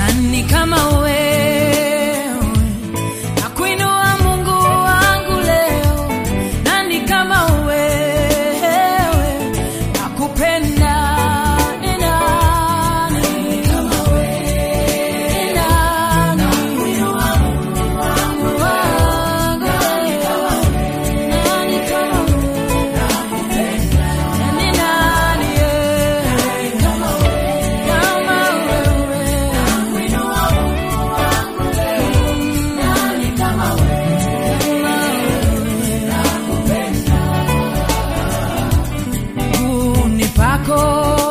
nani kama wewe nakuinua mungu wangu leo nani kama wewe nakupenda ni nani kama wewe ni nani nakuinua mungu wangu nani kama wewe nani kama wewe nakupenda ni nani eh, kama wewe kama wewe nakuinua mungu wangu leo nani kama wewe miguuni pako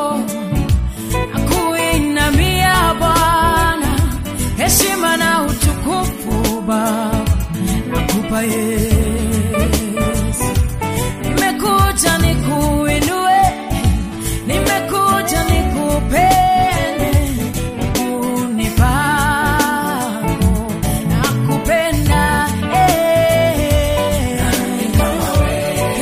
nakuinamia Bwana, heshima na utukufu Baba nakupa Yesu. Nimekuja nikuinue, nimekuja nikupende, miguuni pako nakupenda eh. Kama wewe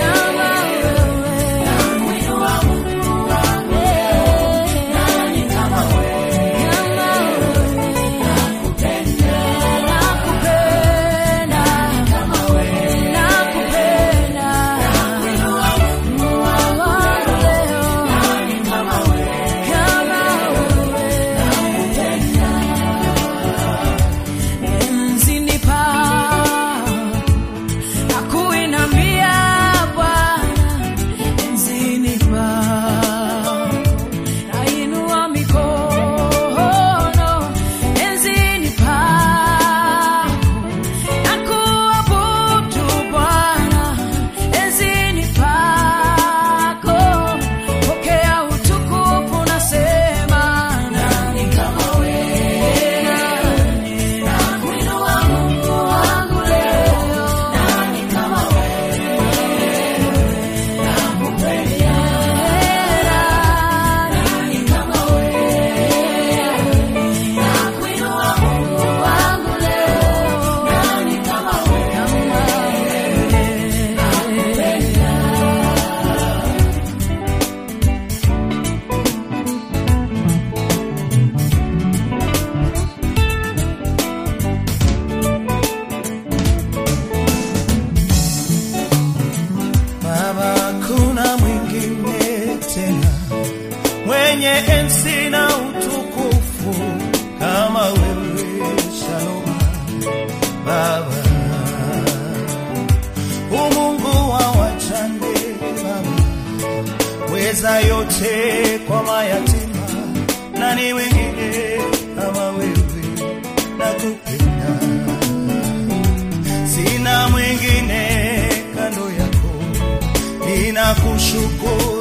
Nakuinamia Bwana enzini pako, nainua mikono enzini pako, nakuabudu Bwana enzini pako, pokea utukufu, nasema nani kama wewe, nani nakuinua Mungu wangu leo, nani kama Baba, kuna mwingine tena mwenye enzi na utukufu kama wewe, Shalom Baba, umungu wa wajane Baba, weza yote kwa mayatima, nani wengine kama wewe, nakupenda sina mwingine kando yako, ninakushukuru